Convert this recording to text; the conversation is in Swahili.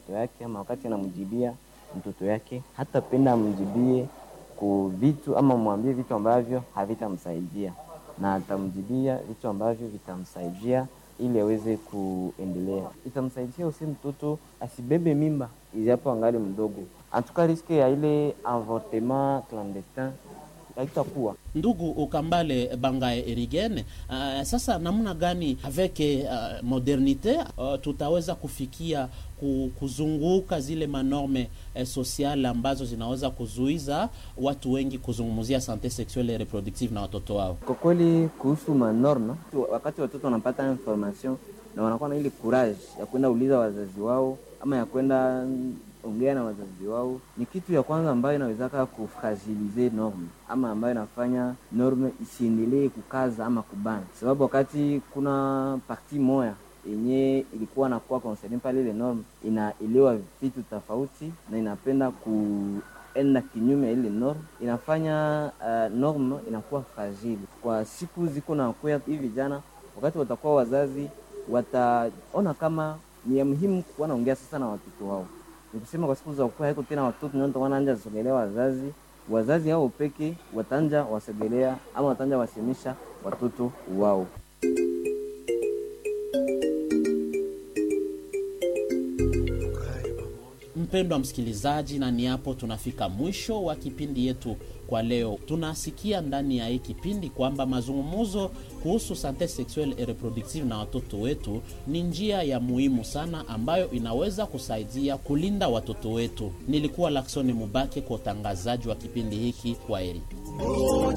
mtoto yake ama wakati anamjibia mtoto yake, hata penda amjibie ku vitu ama mwambie vitu ambavyo havitamsaidia, na atamjibia vitu ambavyo vitamsaidia ili aweze kuendelea. Itamsaidia usi mtoto asibebe mimba ijapo angali mdogo, antuka riske ya ile avortement clandestin haitakuwa Ndugu Ukambale Bangae Erigene, uh, sasa namna gani avec uh, modernite uh, tutaweza kufikia ku- kuzunguka zile manorme eh, sosiale ambazo zinaweza kuzuiza watu wengi kuzungumzia sante sexuelle et reproductive na watoto wao? Kwa kweli kuhusu manorme, wakati watoto wanapata information na wanakuwa na ile courage ya kwenda uliza wazazi wao ama ya kwenda mm, ongea na wazazi wao, ni kitu ya kwanza ambayo inawezaka kufragilize norme ama ambayo inafanya norme isiendelee kukaza ama kubana, sababu wakati kuna parti moya yenye ilikuwa nakuwa concerne pale, ile norme inaelewa vitu tofauti na inapenda kuenda kinyume ya ile norme, inafanya uh, norme inakuwa fragile kwa siku ziko na kuya hivi vijana, wakati watakuwa wazazi wataona kama ni ya muhimu kuwa naongea sasa na watoto wao. Nikusema kwa siku za kuwa haiko tena watoto ndio wanaanja sogelea wazazi, wazazi hao peke watanja wasogelea ama watanja wasemisha watoto wao. Mpendwa msikilizaji, na ni hapo tunafika mwisho wa kipindi yetu kwa leo. Tunasikia ndani ya hii kipindi kwamba mazungumzo kuhusu sante sexuelle et reproductive na watoto wetu ni njia ya muhimu sana ambayo inaweza kusaidia kulinda watoto wetu. Nilikuwa Laksoni Mubake kwa utangazaji wa kipindi hiki. Kwaheri.